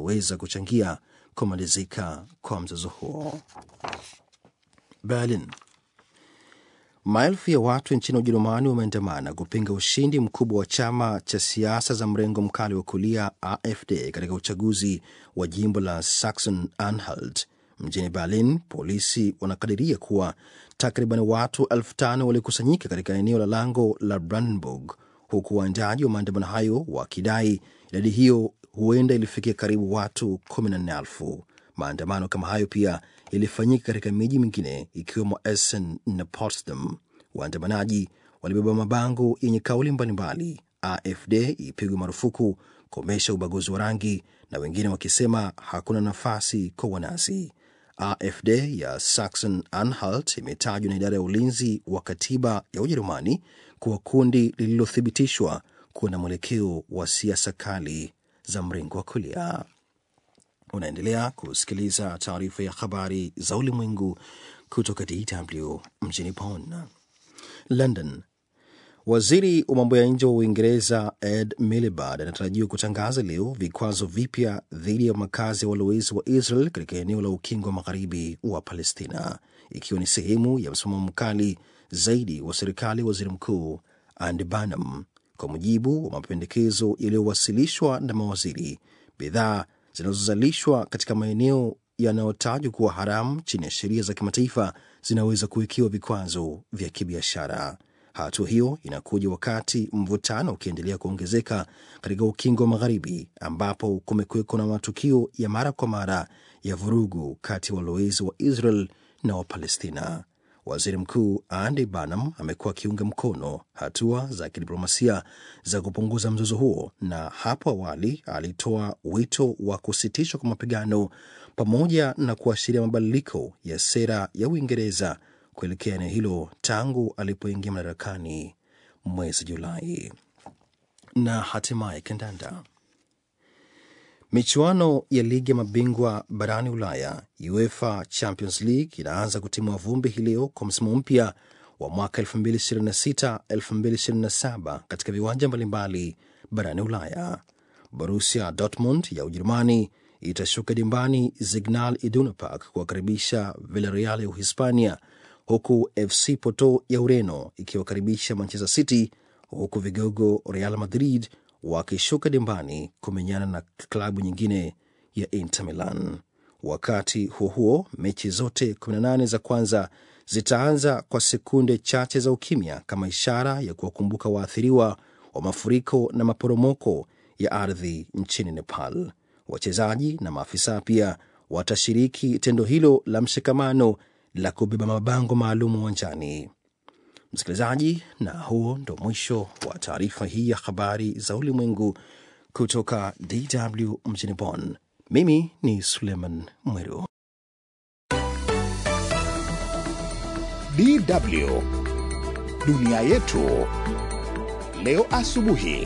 vinaweza kuchangia kumalizika kwa mzozo huo. Berlin. Maelfu ya watu nchini Ujerumani wameandamana kupinga ushindi mkubwa wa chama cha siasa za mrengo mkali wa kulia AfD katika uchaguzi wa jimbo la Saxon Anhalt. Mjini Berlin, polisi wanakadiria kuwa takriban watu elfu tano walikusanyika katika eneo la lango la Brandenburg, huku waandaji wa maandamano hayo wakidai idadi hiyo huenda ilifikia karibu watu kumi na nne elfu. Maandamano kama hayo pia yalifanyika katika miji mingine ikiwemo Essen na Potsdam. Waandamanaji walibeba mabango yenye kauli mbalimbali, AfD ipigwe marufuku, komesha ubaguzi wa rangi, na wengine wakisema hakuna nafasi kwa wanazi. AfD ya Saxon Anhalt imetajwa na idara ya ulinzi wa katiba ya Ujerumani kuwa kundi lililothibitishwa kuwa na mwelekeo wa siasa kali za mrengo wa kulia. Unaendelea kusikiliza taarifa ya habari za ulimwengu kutoka DW mjini Bonn. London. Waziri wa mambo ya nje wa Uingereza Ed Miliband anatarajiwa kutangaza leo vikwazo vipya dhidi ya makazi ya walowezi wa Israel katika eneo la ukingo wa magharibi wa Palestina, ikiwa ni sehemu ya msimamo mkali zaidi wa serikali ya waziri mkuu Andy Burnham. Kwa mujibu wa mapendekezo yaliyowasilishwa na mawaziri, bidhaa zinazozalishwa katika maeneo yanayotajwa kuwa haramu chini ya sheria za kimataifa zinaweza kuwekewa vikwazo vya kibiashara. Hatua hiyo inakuja wakati mvutano ukiendelea kuongezeka katika ukingo wa magharibi ambapo kumekuwekwa na matukio ya mara kwa mara ya vurugu kati ya walowezi wa Israel na Wapalestina. Waziri Mkuu Andy Burnham amekuwa akiunga mkono hatua za kidiplomasia za kupunguza mzozo huo, na hapo awali alitoa wito wa kusitishwa kwa mapigano pamoja na kuashiria mabadiliko ya sera ya Uingereza kuelekea eneo hilo tangu alipoingia madarakani mwezi Julai. Na hatimaye kandanda. Michuano ya ligi ya mabingwa barani Ulaya, UEFA Champions League, inaanza kutimua vumbi hii leo kwa msimu mpya wa mwaka 2026-2027 katika viwanja mbalimbali barani Ulaya. Borussia Dortmund ya Ujerumani itashuka dimbani Signal Iduna Park kuwakaribisha Villarreal ya Uhispania, huku FC Porto ya Ureno ikiwakaribisha Manchester City, huku vigogo Real Madrid wakishuka dimbani kumenyana na klabu nyingine ya Inter Milan. Wakati huo huo, mechi zote 18 za kwanza zitaanza kwa sekunde chache za ukimya kama ishara ya kuwakumbuka waathiriwa wa mafuriko na maporomoko ya ardhi nchini Nepal. Wachezaji na maafisa pia watashiriki tendo hilo la mshikamano la kubeba mabango maalum uwanjani. Msikilizaji, na huo ndo mwisho wa taarifa hii ya habari za ulimwengu kutoka DW mjini Bonn. Mimi ni Suleiman Mweru. DW dunia yetu leo asubuhi.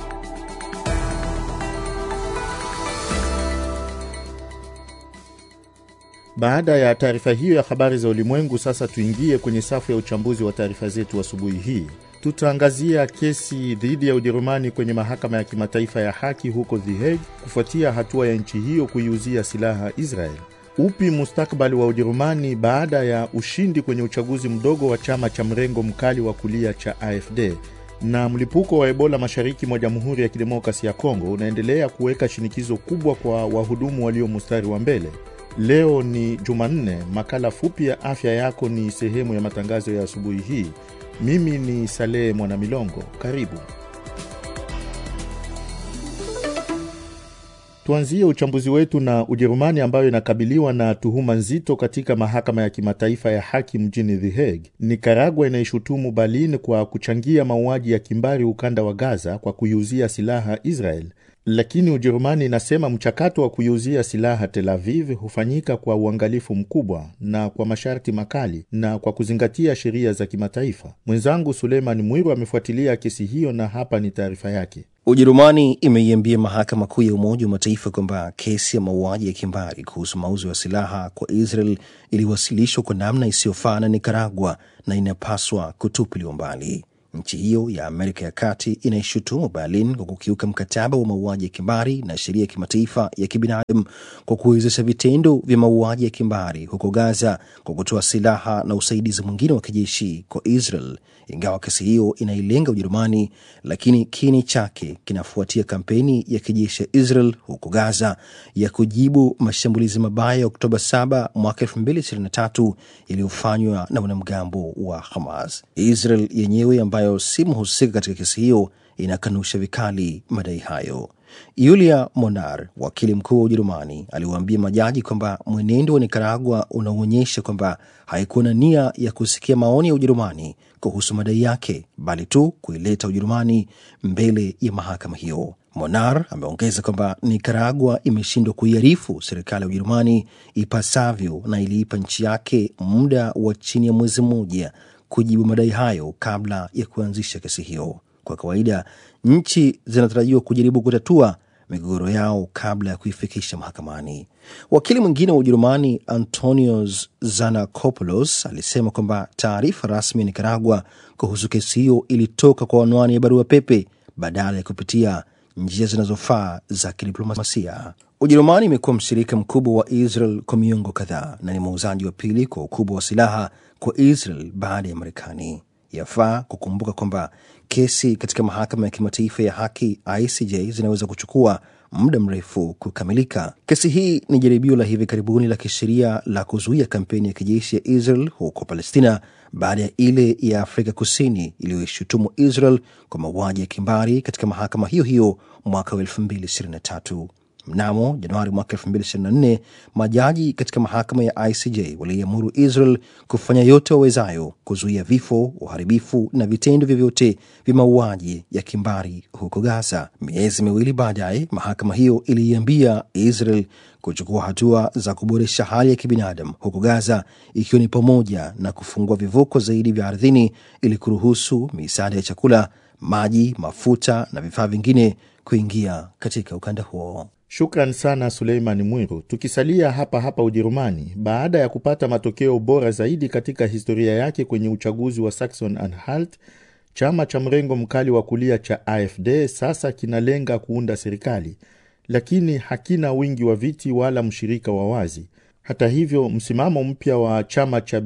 Baada ya taarifa hiyo ya habari za ulimwengu, sasa tuingie kwenye safu ya uchambuzi wa taarifa zetu asubuhi hii. Tutaangazia kesi dhidi ya Ujerumani kwenye mahakama ya kimataifa ya haki huko The Hague kufuatia hatua ya nchi hiyo kuiuzia silaha Israel. Upi mustakabali wa Ujerumani baada ya ushindi kwenye uchaguzi mdogo wa chama cha mrengo mkali wa kulia cha AfD? Na mlipuko wa Ebola mashariki mwa Jamhuri ya Kidemokrasi ya Kongo unaendelea kuweka shinikizo kubwa kwa wahudumu walio mstari wa mbele. Leo ni Jumanne. Makala fupi ya afya yako ni sehemu ya matangazo ya asubuhi hii. Mimi ni Salehe Mwanamilongo, karibu. Tuanzie uchambuzi wetu na Ujerumani ambayo inakabiliwa na tuhuma nzito katika mahakama ya kimataifa ya haki mjini The Hague. Nikaragua inaishutumu Berlin kwa kuchangia mauaji ya kimbari ukanda wa Gaza kwa kuiuzia silaha Israel, lakini Ujerumani inasema mchakato wa kuiuzia silaha Tel Aviv hufanyika kwa uangalifu mkubwa na kwa masharti makali na kwa kuzingatia sheria za kimataifa. Mwenzangu Suleiman Mwiru amefuatilia kesi hiyo na hapa ni taarifa yake. Ujerumani imeiambia mahakama kuu ya Umoja wa Mataifa kwamba kesi ya mauaji ya kimbari kuhusu mauzo ya silaha kwa Israel iliwasilishwa kwa namna isiyofaa na Nikaragua na inapaswa kutupiliwa mbali. Nchi hiyo ya Amerika ya Kati inaishutumu Berlin kwa kukiuka mkataba wa mauaji ya kimbari na sheria ya kimataifa ya kibinadamu kwa kuwezesha vitendo vya mauaji ya kimbari huko Gaza kwa kutoa silaha na usaidizi mwingine wa kijeshi kwa Israel. Ingawa kesi hiyo inailenga Ujerumani, lakini kiini chake kinafuatia kampeni ya kijeshi ya Israel huko Gaza ya kujibu mashambulizi mabaya ya Oktoba 7 mwaka 2023 yaliyofanywa na wanamgambo wa Hamas. Israel yenyewe ambayo si mhusika katika kesi hiyo inakanusha vikali madai hayo. Yulia Monar, wakili mkuu wa Ujerumani, aliwaambia majaji kwamba mwenendo wa Nikaragua unaonyesha kwamba haikuwa na nia ya kusikia maoni ya Ujerumani kuhusu madai yake, bali tu kuileta Ujerumani mbele ya mahakama hiyo. Monar ameongeza kwamba Nikaragua imeshindwa kuiarifu serikali ya Ujerumani ipasavyo na iliipa nchi yake muda wa chini ya mwezi mmoja kujibu madai hayo kabla ya kuanzisha kesi hiyo. Kwa kawaida nchi zinatarajiwa kujaribu kutatua migogoro yao kabla ya kuifikisha mahakamani. Wakili mwingine wa Ujerumani Antonios Zanakopoulos alisema kwamba taarifa rasmi ya Nikaragua kuhusu kesi hiyo ilitoka kwa anwani ya barua pepe badala ya kupitia njia zinazofaa za kidiplomasia. Ujerumani imekuwa mshirika mkubwa wa Israel kwa miongo kadhaa na ni muuzaji wa pili kwa ukubwa wa silaha kwa Israel baada ya Marekani. Yafaa kukumbuka kwamba kesi katika mahakama ya kimataifa ya haki ICJ zinaweza kuchukua muda mrefu kukamilika. Kesi hii ni jaribio la hivi karibuni la kisheria la kuzuia kampeni ya kijeshi ya Israel huko Palestina baada ya ile ya Afrika Kusini iliyoishutumu Israel kwa mauaji ya kimbari katika mahakama hiyo hiyo mwaka wa 2023. Mnamo Januari mwaka 2024 majaji katika mahakama ya ICJ waliamuru Israel kufanya yote wawezayo kuzuia vifo, uharibifu na vitendo vyovyote vya mauaji ya kimbari huko Gaza. Miezi miwili baadaye, mahakama hiyo iliiambia Israel kuchukua hatua za kuboresha hali ya kibinadamu huko Gaza, ikiwa ni pamoja na kufungua vivuko zaidi vya ardhini ili kuruhusu misaada ya chakula, maji, mafuta na vifaa vingine kuingia katika ukanda huo. Shukran sana Suleiman Mwiru. Tukisalia hapa hapa Ujerumani, baada ya kupata matokeo bora zaidi katika historia yake kwenye uchaguzi wa Saxon Anhalt, chama cha mrengo mkali wa kulia cha AfD sasa kinalenga kuunda serikali, lakini hakina wingi wa viti wala mshirika wa wazi. Hata hivyo, msimamo mpya wa chama cha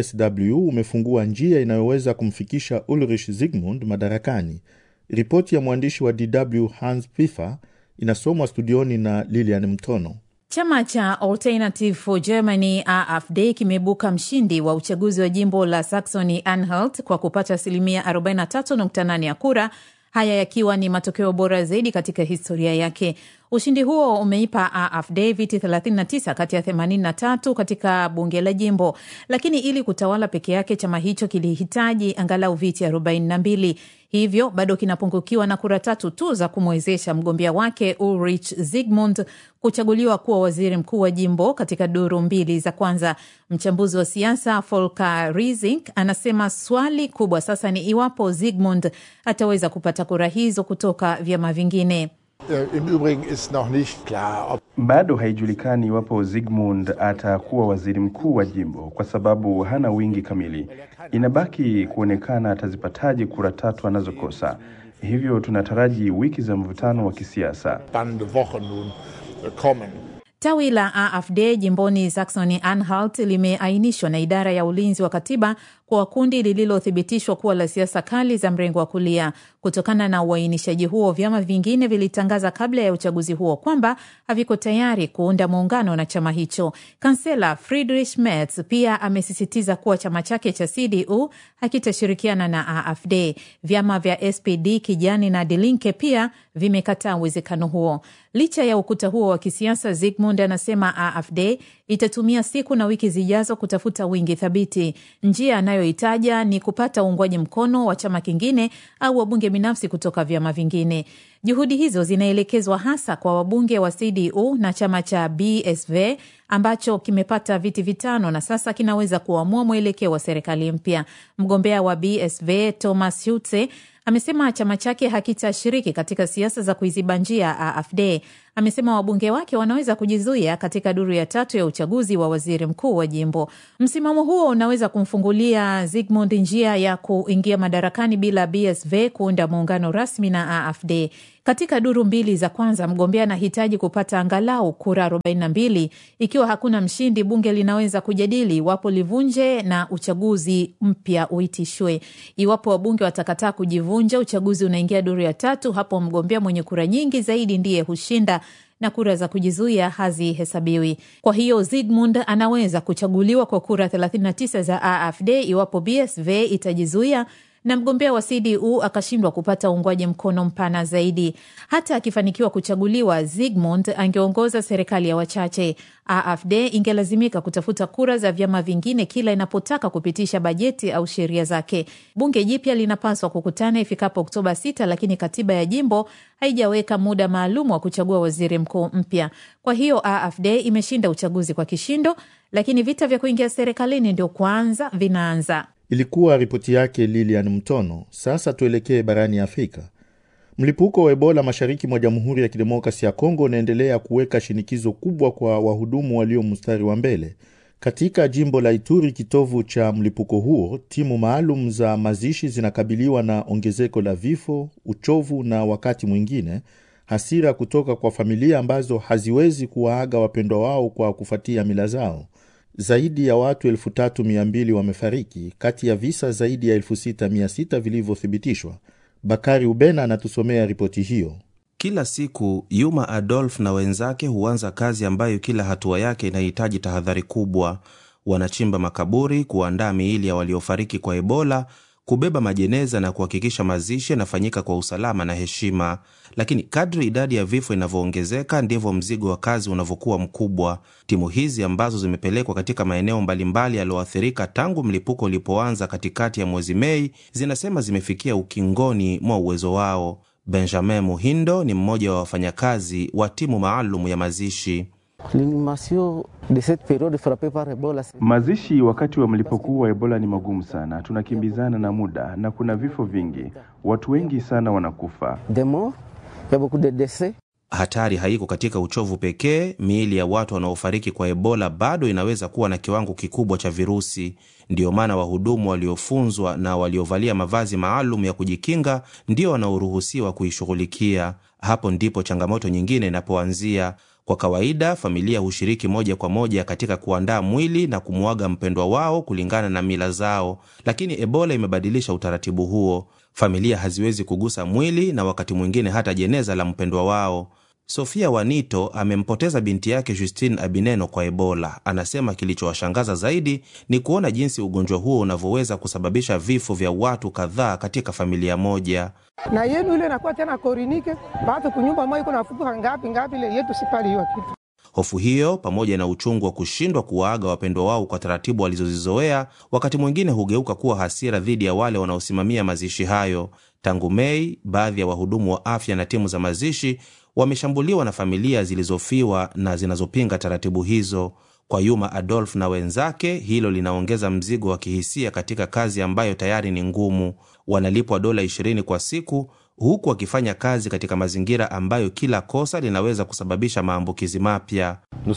BSW umefungua njia inayoweza kumfikisha Ulrich Zygmunt madarakani. Ripoti ya mwandishi wa DW Hans Pfiffer inasomwa studioni na Lilian Mtono. Chama cha Alternative for Germany AfD kimeibuka mshindi wa uchaguzi wa jimbo la Saxony Anhalt kwa kupata asilimia 43.8 ya kura, haya yakiwa ni matokeo bora zaidi katika historia yake. Ushindi huo umeipa AfD viti 39 kati ya 83 katika bunge la jimbo, lakini ili kutawala peke yake chama hicho kilihitaji angalau viti 42 hivyo bado kinapungukiwa na kura tatu tu za kumwezesha mgombea wake Ulrich Zygmunt kuchaguliwa kuwa waziri mkuu wa jimbo katika duru mbili za kwanza. Mchambuzi wa siasa Volker Riesing anasema swali kubwa sasa ni iwapo Zygmunt ataweza kupata kura hizo kutoka vyama vingine. Im Übrigen ist noch nicht klar, ob Bado haijulikani iwapo Zygmunt atakuwa waziri mkuu wa jimbo kwa sababu hana wingi kamili. Inabaki kuonekana atazipataje kura tatu anazokosa. Hivyo tunataraji wiki za mvutano wa kisiasa. spannende Wochen nun äh, kommen. Tawi la AfD jimboni Saxony Anhalt limeainishwa na idara ya ulinzi wa katiba kwa kundi lililothibitishwa kuwa la siasa kali za mrengo wa kulia. Kutokana na uainishaji huo, vyama vingine vilitangaza kabla ya uchaguzi huo kwamba haviko tayari kuunda muungano na chama hicho. Kansela Friedrich Merz pia amesisitiza kuwa chama chake cha CDU hakitashirikiana na AfD. Vyama vya SPD, Kijani na Die Linke pia vimekataa uwezekano huo. Licha ya ukuta huo wa kisiasa, Zygmunt anasema AfD itatumia siku na wiki zijazo kutafuta wingi thabiti. Njia anayoitaja ni kupata uungwaji mkono wa chama kingine au wabunge binafsi kutoka vyama vingine. Juhudi hizo zinaelekezwa hasa kwa wabunge wa CDU na chama cha BSV ambacho kimepata viti vitano na sasa kinaweza kuamua mwelekeo wa serikali mpya. Mgombea wa BSV Thomas Hutze amesema chama chake hakitashiriki katika siasa za kuiziba njia AfD. Amesema wabunge wake wanaweza kujizuia katika duru ya tatu ya uchaguzi wa waziri mkuu wa jimbo. Msimamo huo unaweza kumfungulia Zygmunt njia ya kuingia madarakani bila BSV kuunda muungano rasmi na AfD. Katika duru mbili za kwanza, mgombea anahitaji kupata angalau kura 42. Ikiwa hakuna mshindi, bunge linaweza kujadili iwapo livunje na uchaguzi mpya uitishwe. Iwapo wabunge watakataa kujivunja, uchaguzi unaingia duru ya tatu. Hapo mgombea mwenye kura nyingi zaidi ndiye hushinda na kura za kujizuia hazihesabiwi. Kwa hiyo Zygmunt anaweza kuchaguliwa kwa kura 39 za AfD iwapo BSV itajizuia na mgombea wa CDU akashindwa kupata uungwaji mkono mpana zaidi. Hata akifanikiwa kuchaguliwa, Zygmunt angeongoza serikali ya wachache. AfD ingelazimika kutafuta kura za vyama vingine kila inapotaka kupitisha bajeti au sheria zake. Bunge jipya linapaswa kukutana ifikapo Oktoba 6, lakini katiba ya jimbo haijaweka muda maalum wa kuchagua waziri mkuu mpya. Kwa hiyo AfD imeshinda uchaguzi kwa kishindo, lakini vita vya kuingia serikalini ndio kwanza vinaanza. Ilikuwa ripoti yake Lilian Mtono. Sasa tuelekee barani Afrika. Mlipuko wa Ebola mashariki mwa Jamhuri ya Kidemokrasi ya Kongo unaendelea kuweka shinikizo kubwa kwa wahudumu walio mstari wa mbele. Katika jimbo la Ituri, kitovu cha mlipuko huo, timu maalum za mazishi zinakabiliwa na ongezeko la vifo, uchovu na wakati mwingine hasira kutoka kwa familia ambazo haziwezi kuwaaga wapendwa wao kwa kufuatia mila zao. Zaidi ya watu 3200 wamefariki kati ya visa zaidi ya 6600 vilivyothibitishwa. Bakari Ubena anatusomea ripoti hiyo. Kila siku Yuma Adolf na wenzake huanza kazi ambayo kila hatua yake inahitaji tahadhari kubwa. Wanachimba makaburi, kuandaa miili ya waliofariki kwa Ebola, kubeba majeneza na kuhakikisha mazishi yanafanyika kwa usalama na heshima. Lakini kadri idadi ya vifo inavyoongezeka ndivyo mzigo wa kazi unavyokuwa mkubwa. Timu hizi ambazo zimepelekwa katika maeneo mbalimbali yaliyoathirika tangu mlipuko ulipoanza katikati ya mwezi Mei zinasema zimefikia ukingoni mwa uwezo wao. Benjamin Muhindo ni mmoja wa wafanyakazi wa timu maalum ya mazishi. Mazishi wakati wa mlipuko huu wa Ebola ni magumu sana, tunakimbizana na muda na kuna vifo vingi, watu wengi sana wanakufa. Hatari haiko katika uchovu pekee. Miili ya watu wanaofariki kwa Ebola bado inaweza kuwa na kiwango kikubwa cha virusi. Ndiyo maana wahudumu waliofunzwa na waliovalia mavazi maalum ya kujikinga ndio wanaoruhusiwa kuishughulikia. Hapo ndipo changamoto nyingine inapoanzia. Kwa kawaida familia hushiriki moja kwa moja katika kuandaa mwili na kumwaga mpendwa wao kulingana na mila zao, lakini Ebola imebadilisha utaratibu huo. Familia haziwezi kugusa mwili na wakati mwingine hata jeneza la mpendwa wao. Sofia Wanito amempoteza binti yake Justine Abineno kwa Ebola. Anasema kilichowashangaza zaidi ni kuona jinsi ugonjwa huo unavyoweza kusababisha vifo vya watu kadhaa katika familia moja. na yenu ile nakuwa tena korinike batu kunyumba moja iko nafuka ngapi ngapi ile yetu sipali hiyo kitu Hofu hiyo pamoja na uchungu wa kushindwa kuwaaga wapendwa wao kwa taratibu walizozizoea, wakati mwingine hugeuka kuwa hasira dhidi ya wale wanaosimamia mazishi hayo. Tangu Mei, baadhi ya wahudumu wa afya na timu za mazishi wameshambuliwa na familia zilizofiwa na zinazopinga taratibu hizo. Kwa Yuma Adolf na wenzake, hilo linaongeza mzigo wa kihisia katika kazi ambayo tayari ni ngumu. Wanalipwa dola 20 kwa siku huku wakifanya kazi katika mazingira ambayo kila kosa linaweza kusababisha maambukizi mapya.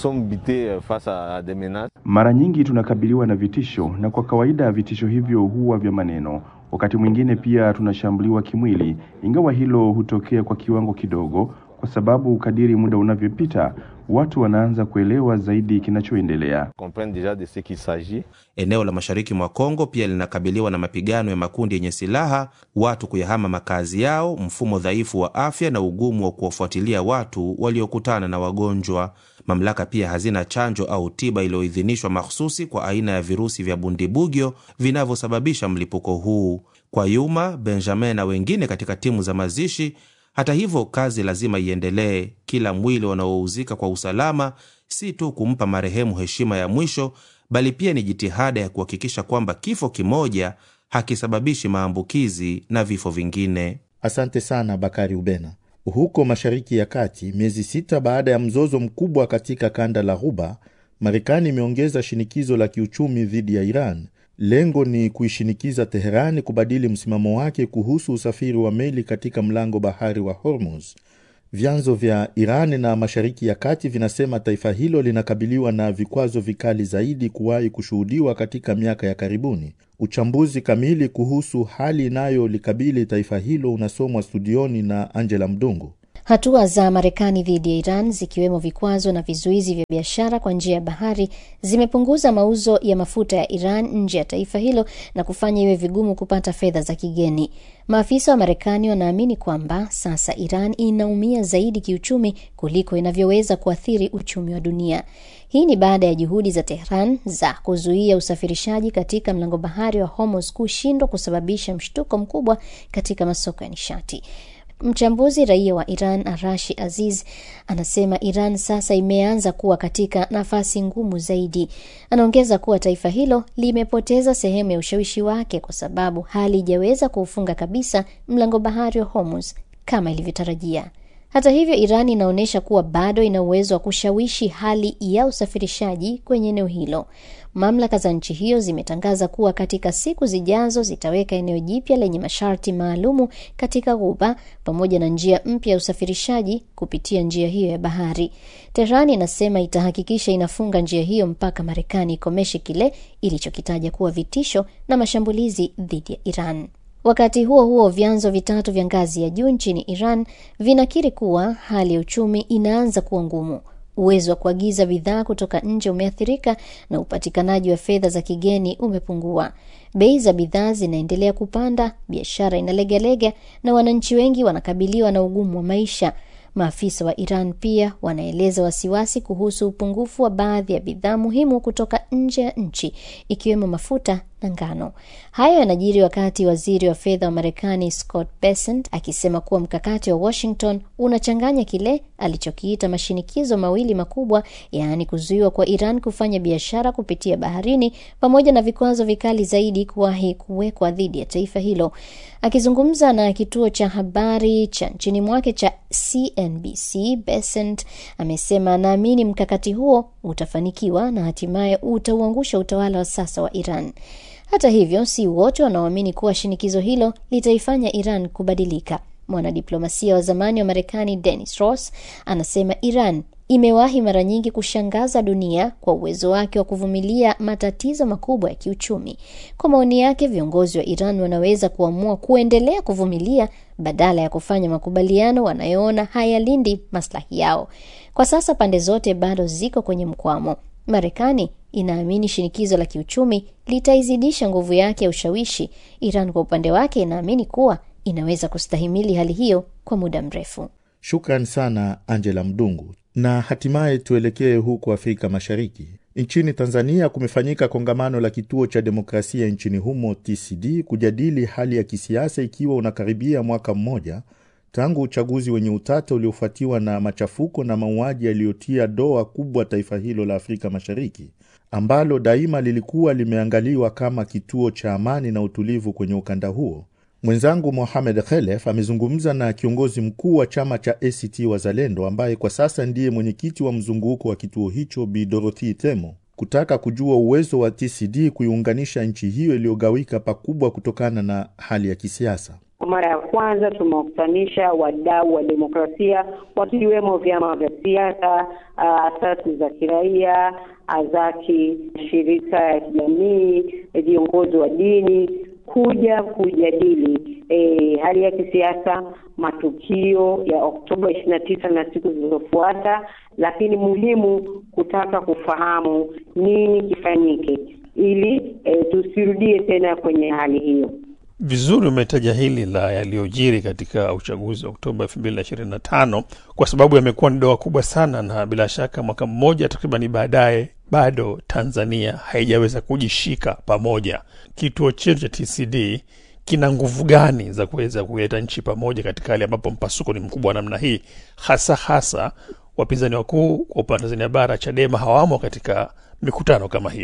Mara nyingi tunakabiliwa na vitisho, na kwa kawaida vitisho hivyo huwa vya maneno. Wakati mwingine pia tunashambuliwa kimwili, ingawa hilo hutokea kwa kiwango kidogo, kwa sababu kadiri muda unavyopita watu wanaanza kuelewa zaidi kinachoendelea. Eneo la mashariki mwa Kongo pia linakabiliwa na mapigano ya makundi yenye silaha, watu kuyahama makazi yao, mfumo dhaifu wa afya na ugumu wa kuwafuatilia watu waliokutana na wagonjwa. Mamlaka pia hazina chanjo au tiba iliyoidhinishwa mahsusi kwa aina ya virusi vya bundibugyo vinavyosababisha mlipuko huu. Kwa Yuma, Benjamin na wengine katika timu za mazishi hata hivyo, kazi lazima iendelee. Kila mwili wanaouzika kwa usalama si tu kumpa marehemu heshima ya mwisho, bali pia ni jitihada ya kuhakikisha kwamba kifo kimoja hakisababishi maambukizi na vifo vingine. Asante sana Bakari Ubena. Huko Mashariki ya Kati, miezi sita baada ya mzozo mkubwa katika kanda la Ghuba, Marekani imeongeza shinikizo la kiuchumi dhidi ya Iran. Lengo ni kuishinikiza Teherani kubadili msimamo wake kuhusu usafiri wa meli katika mlango bahari wa Hormuz. Vyanzo vya Iran na Mashariki ya Kati vinasema taifa hilo linakabiliwa na vikwazo vikali zaidi kuwahi kushuhudiwa katika miaka ya karibuni. Uchambuzi kamili kuhusu hali inayolikabili taifa hilo unasomwa studioni na Angela Mdungu. Hatua za Marekani dhidi ya Iran zikiwemo vikwazo na vizuizi vya biashara kwa njia ya bahari zimepunguza mauzo ya mafuta ya Iran nje ya taifa hilo na kufanya iwe vigumu kupata fedha za kigeni. Maafisa wa Marekani wanaamini kwamba sasa Iran inaumia zaidi kiuchumi kuliko inavyoweza kuathiri uchumi wa dunia. Hii ni baada ya juhudi za Tehran za kuzuia usafirishaji katika mlango bahari wa Hormuz kushindwa kusababisha mshtuko mkubwa katika masoko ya nishati. Mchambuzi raia wa Iran Arashi Aziz anasema Iran sasa imeanza kuwa katika nafasi ngumu zaidi. Anaongeza kuwa taifa hilo limepoteza sehemu ya ushawishi wake kwa sababu halijaweza kuufunga kabisa mlango bahari wa Hormuz kama ilivyotarajia. Hata hivyo, Iran inaonyesha kuwa bado ina uwezo wa kushawishi hali ya usafirishaji kwenye eneo hilo. Mamlaka za nchi hiyo zimetangaza kuwa katika siku zijazo zitaweka eneo jipya lenye masharti maalumu katika Ghuba pamoja na njia mpya ya usafirishaji kupitia njia hiyo ya bahari. Tehran inasema itahakikisha inafunga njia hiyo mpaka Marekani ikomeshe kile ilichokitaja kuwa vitisho na mashambulizi dhidi ya Iran. Wakati huo huo, vyanzo vitatu vya ngazi ya juu nchini Iran vinakiri kuwa hali ya uchumi inaanza kuwa ngumu. Uwezo wa kuagiza bidhaa kutoka nje umeathirika na upatikanaji wa fedha za kigeni umepungua. Bei za bidhaa zinaendelea kupanda, biashara inalegalega na wananchi wengi wanakabiliwa na ugumu wa maisha. Maafisa wa Iran pia wanaeleza wasiwasi kuhusu upungufu wa baadhi ya bidhaa muhimu kutoka nje ya nchi ikiwemo mafuta na ngano. Hayo yanajiri wakati waziri wa fedha wa Marekani Scott Bessent akisema kuwa mkakati wa Washington unachanganya kile alichokiita mashinikizo mawili makubwa, yaani kuzuiwa kwa Iran kufanya biashara kupitia baharini pamoja na vikwazo vikali zaidi kuwahi kuwekwa dhidi ya taifa hilo. Akizungumza na kituo cha habari cha nchini mwake cha CNBC, Bessent amesema anaamini mkakati huo utafanikiwa na hatimaye utauangusha utawala wa sasa wa Iran. Hata hivyo, si wote wanaoamini kuwa shinikizo hilo litaifanya Iran kubadilika. Mwanadiplomasia wa zamani wa Marekani Dennis Ross anasema Iran imewahi mara nyingi kushangaza dunia kwa uwezo wake wa kuvumilia matatizo makubwa ya kiuchumi. Kwa maoni yake, viongozi wa Iran wanaweza kuamua kuendelea kuvumilia badala ya kufanya makubaliano wanayoona hayalindi maslahi yao. Kwa sasa pande zote bado ziko kwenye mkwamo. Marekani inaamini shinikizo la kiuchumi litaizidisha nguvu yake ya ushawishi. Iran kwa upande wake inaamini kuwa inaweza kustahimili hali hiyo kwa muda mrefu. Shukran sana Angela Mdungu. Na hatimaye tuelekee huko Afrika Mashariki. Nchini Tanzania kumefanyika kongamano la kituo cha demokrasia nchini humo TCD kujadili hali ya kisiasa ikiwa unakaribia mwaka mmoja tangu uchaguzi wenye utata uliofuatiwa na machafuko na mauaji yaliyotia doa kubwa taifa hilo la Afrika Mashariki ambalo daima lilikuwa limeangaliwa kama kituo cha amani na utulivu kwenye ukanda huo. Mwenzangu Mohamed Khelef amezungumza na kiongozi mkuu wa chama cha ACT Wazalendo ambaye kwa sasa ndiye mwenyekiti wa mzunguko wa kituo hicho, Bi Dorothy Temo, kutaka kujua uwezo wa TCD kuiunganisha nchi hiyo iliyogawika pakubwa kutokana na hali ya kisiasa. Kwa mara ya kwanza tumewakutanisha wadau wa demokrasia wakiwemo vyama vya siasa, asasi za kiraia, azaki, shirika ya kijamii, viongozi wa dini kuja kujadili e, hali ya kisiasa, matukio ya Oktoba ishirini na tisa na siku zilizofuata, lakini muhimu kutaka kufahamu nini kifanyike ili e, tusirudie tena kwenye hali hiyo. Vizuri umetaja hili la yaliyojiri katika uchaguzi wa Oktoba elfu mbili na ishirini na tano kwa sababu yamekuwa ni doa kubwa sana, na bila shaka mwaka mmoja takribani baadaye bado Tanzania haijaweza kujishika pamoja. Kituo chetu cha TCD kina nguvu gani za kuweza kuleta nchi pamoja katika hali ambapo mpasuko ni mkubwa namna hii, hasa hasa wapinzani wakuu kwa upande wa Tanzania bara Chadema hawamo katika mikutano kama hiyo?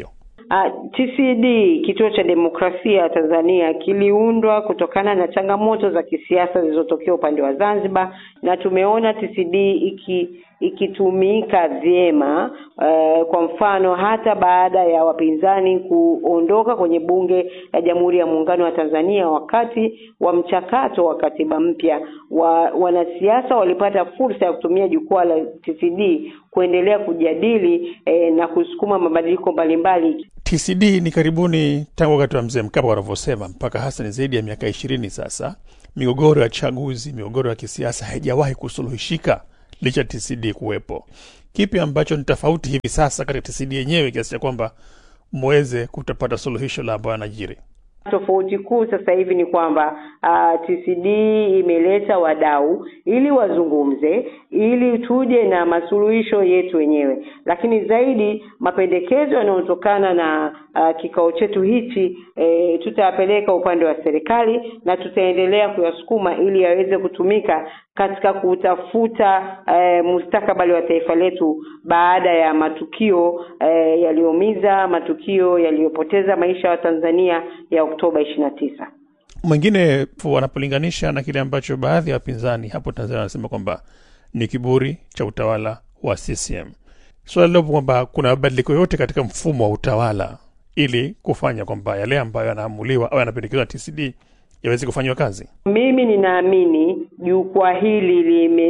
Uh, TCD kituo cha demokrasia Tanzania kiliundwa kutokana na changamoto za kisiasa zilizotokea upande wa Zanzibar na tumeona TCD iki ikitumika vyema uh, kwa mfano hata baada ya wapinzani kuondoka kwenye bunge la Jamhuri ya Muungano wa Tanzania wakati wa mchakato wa katiba mpya wa, wanasiasa walipata fursa ya kutumia jukwaa la TCD kuendelea kujadili eh, na kusukuma mabadiliko mbalimbali. TCD ni karibuni tangu wakati wa mzee Mkapa wanavyosema, mpaka hasa ni zaidi ya miaka ishirini sasa. Migogoro ya chaguzi, migogoro ya kisiasa haijawahi kusuluhishika licha TCD kuwepo. Kipi ambacho ni tofauti hivi sasa katika TCD yenyewe kiasi cha kwamba mweze kutapata suluhisho la ambayo anajiri? Tofauti kuu sasa hivi ni kwamba uh, TCD imeleta wadau ili wazungumze, ili tuje na masuluhisho yetu wenyewe, lakini zaidi mapendekezo yanayotokana na uh, kikao chetu hichi e, tutayapeleka upande wa serikali na tutaendelea kuyasukuma ili yaweze kutumika katika kutafuta e, mustakabali wa taifa letu baada ya matukio e, yaliyoumiza, matukio yaliyopoteza maisha ya Watanzania ya Oktoba ishirini na tisa. Mwingine wanapolinganisha na kile ambacho baadhi ya wapinzani hapo Tanzania wanasema kwamba ni kiburi cha utawala wa CCM. Swala lilopo kwamba kuna mabadiliko yote katika mfumo wa utawala ili kufanya kwamba yale ambayo yanaamuliwa au yanapendekezwa TCD yaweze kufanyiwa kazi. Mimi ninaamini jukwaa hili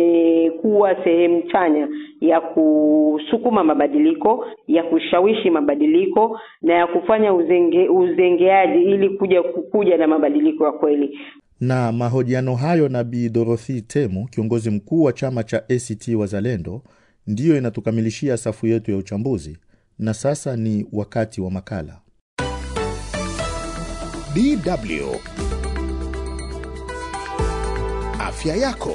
limekuwa sehemu chanya ya kusukuma mabadiliko, ya kushawishi mabadiliko na ya kufanya uzenge, uzengeaji ili kuja kuja na mabadiliko ya kweli. Na mahojiano hayo na Bi Dorothy Temu, kiongozi mkuu wa chama cha ACT Wazalendo, ndiyo inatukamilishia safu yetu ya uchambuzi, na sasa ni wakati wa makala DW Afya yako.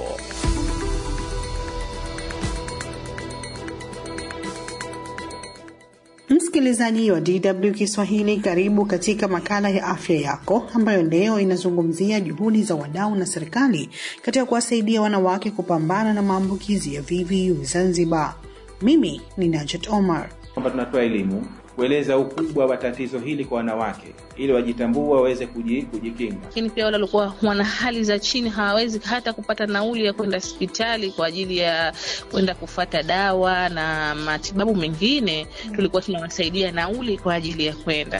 Msikilizaji wa DW Kiswahili, karibu katika makala ya afya yako ambayo leo inazungumzia juhudi za wadau na serikali katika kuwasaidia wanawake kupambana na maambukizi ya VVU Zanzibar. Mimi ni Najat Omar. kwamba tunatoa elimu kueleza ukubwa wa tatizo hili kwa wanawake ili wajitambua waweze kuji, kujikinga. lakini pia wale walikuwa wana hali za chini hawawezi hata kupata nauli ya kwenda hospitali kwa ajili ya kwenda kufata dawa na matibabu mengine, tulikuwa tunawasaidia nauli kwa ajili ya kwenda.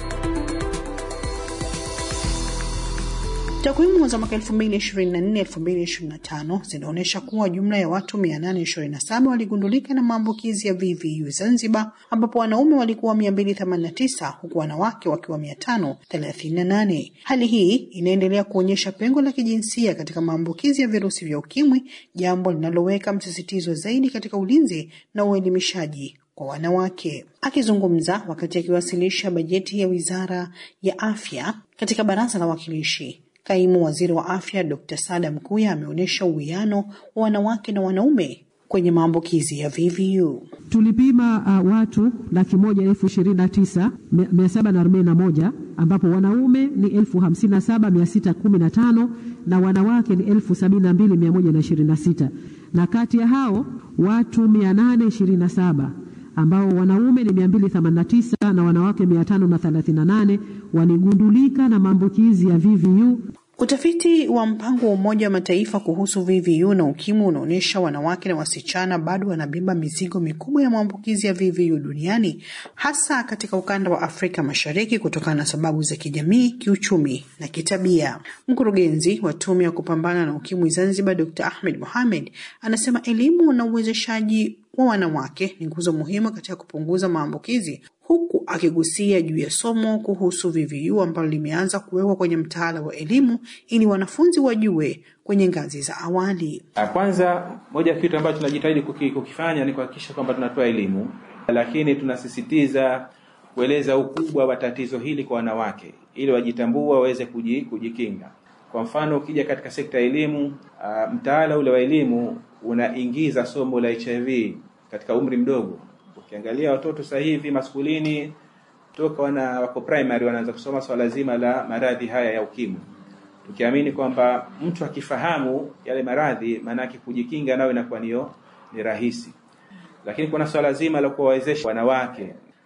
Takwimu za mwaka 2024-2025 zinaonyesha kuwa jumla ya watu 827 waligundulika na maambukizi ya VVU Zanzibar, ambapo wanaume walikuwa 289 huku wanawake wakiwa 538. Hali hii inaendelea kuonyesha pengo la kijinsia katika maambukizi ya virusi vya ukimwi, jambo linaloweka msisitizo zaidi katika ulinzi na uelimishaji kwa wanawake. Akizungumza wakati akiwasilisha bajeti ya Wizara ya Afya katika Baraza la Wawakilishi, Kaimu Waziri wa Afya Dr. Sada Mkuya ameonyesha uwiano wa wanawake na wanaume kwenye maambukizi ya VVU. Tulipima uh, watu laki moja elfu ishirini na tisa mia saba na arobaini na moja ambapo wanaume ni elfu hamsini na saba mia sita kumi na tano na wanawake ni elfu sabini na mbili mia moja na ishirini na sita na kati ya hao watu mia nane ishirini na saba ambao wanaume ni 289 na wanawake 538 waligundulika na maambukizi ya VVU. Utafiti wa mpango wa Umoja wa Mataifa kuhusu VVU na ukimwi unaonyesha wanawake na wasichana bado wanabeba mizigo mikubwa ya maambukizi ya VVU duniani, hasa katika ukanda wa Afrika Mashariki kutokana na sababu za kijamii, kiuchumi na kitabia. Mkurugenzi wa Tume ya Kupambana na Ukimwi Zanzibar, Dr. Ahmed Mohamed, anasema elimu na uwezeshaji wa wanawake ni nguzo muhimu katika kupunguza maambukizi huku akigusia juu ya somo kuhusu VVU ambalo limeanza kuwekwa kwenye mtaala wa elimu ili wanafunzi wajue kwenye ngazi za awali. Kwanza, moja ya kitu ambacho tunajitahidi kuki, kukifanya ni kuhakikisha kwamba tunatoa elimu, lakini tunasisitiza kueleza ukubwa wa tatizo hili kwa wanawake ili wajitambua waweze kuji, kujikinga. Kwa mfano, ukija katika sekta ya elimu, uh, mtaala ule wa elimu unaingiza somo la HIV katika umri mdogo. Ukiangalia watoto sasa hivi maskulini toka wana wako primary wanaanza kusoma swala zima la maradhi haya ya ukimwi, tukiamini kwamba mtu akifahamu yale maradhi, maanake kujikinga nayo inakuwa niyo ni rahisi. Lakini kuna swala zima la kuwawezesha wanawake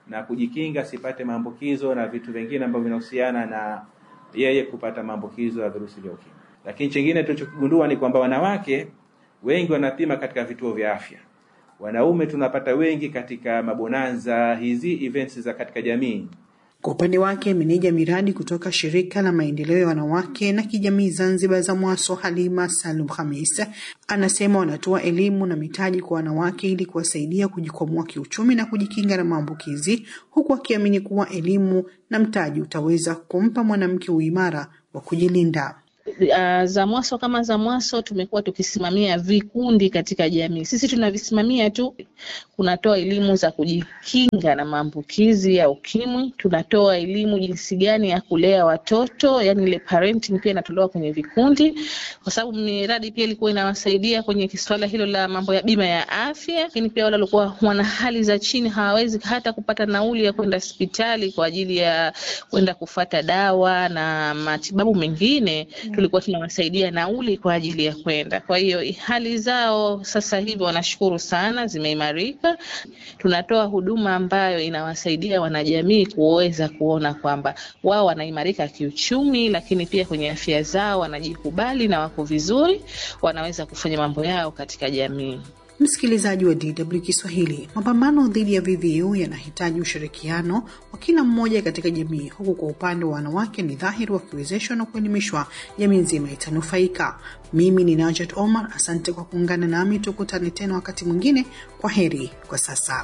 na kujikinga asipate maambukizo na vitu vingine ambavyo vinahusiana na yeye kupata maambukizo ya virusi vya ukimwi. Lakini chingine tulichokigundua ni kwamba wanawake wengi wanapima katika vituo vya afya, wanaume tunapata wengi katika mabonanza hizi events za katika jamii. Kwa upande wake meneja miradi kutoka shirika la maendeleo ya wanawake na kijamii Zanzibar ZAMWASO Halima Salum Khamis anasema wanatoa elimu na mitaji kwa wanawake ili kuwasaidia kujikwamua kiuchumi na kujikinga na maambukizi, huku akiamini kuwa elimu na mtaji utaweza kumpa mwanamke uimara wa kujilinda. Uh, ZAMWASO kama ZAMWASO tumekuwa tukisimamia vikundi katika jamii. Sisi tunavisimamia tu, kunatoa elimu za kujikinga na maambukizi ya ukimwi, tunatoa elimu jinsi gani ya kulea watoto, yani ile parenting pia inatolewa kwenye vikundi, kwa sababu miradi pia ilikuwa inawasaidia kwenye swala hilo la mambo ya bima ya afya, lakini pia wale walikuwa wana hali za chini, hawawezi hata kupata nauli ya kwenda hospitali kwa ajili ya kwenda kufata dawa na matibabu mengine tulikuwa tunawasaidia nauli kwa ajili ya kwenda. Kwa hiyo hali zao sasa hivi wanashukuru sana, zimeimarika. Tunatoa huduma ambayo inawasaidia wanajamii kuweza kuona kwamba wao wanaimarika kiuchumi, lakini pia kwenye afya zao wanajikubali na wako vizuri, wanaweza kufanya mambo yao katika jamii. Msikilizaji wa DW Kiswahili, mapambano dhidi ya VVU yanahitaji ushirikiano wa kila mmoja katika jamii, huku kwa upande wa wanawake ni dhahiri wakiwezeshwa na kuelimishwa, jamii nzima itanufaika. Mimi ni Najat Omar, asante kwa kuungana nami, tukutane tena wakati mwingine. Kwa heri kwa sasa.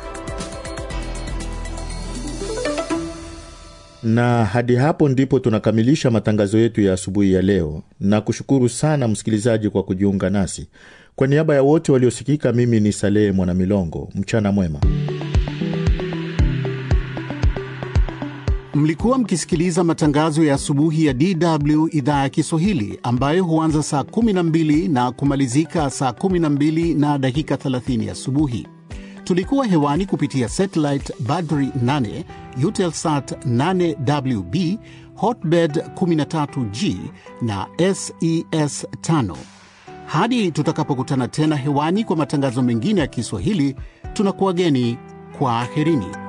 na hadi hapo ndipo tunakamilisha matangazo yetu ya asubuhi ya leo, na kushukuru sana msikilizaji kwa kujiunga nasi. Kwa niaba ya wote waliosikika, mimi ni Salehe Mwanamilongo. Mchana mwema. Mlikuwa mkisikiliza matangazo ya asubuhi ya DW idhaa ya Kiswahili ambayo huanza saa 12 na kumalizika saa 12 na dakika 30 asubuhi. Tulikuwa hewani kupitia satellite Badri 8, Eutelsat 8WB, Hotbird 13G na SES 5. Hadi tutakapokutana tena hewani kwa matangazo mengine ya Kiswahili, tunakuwageni kwa aherini.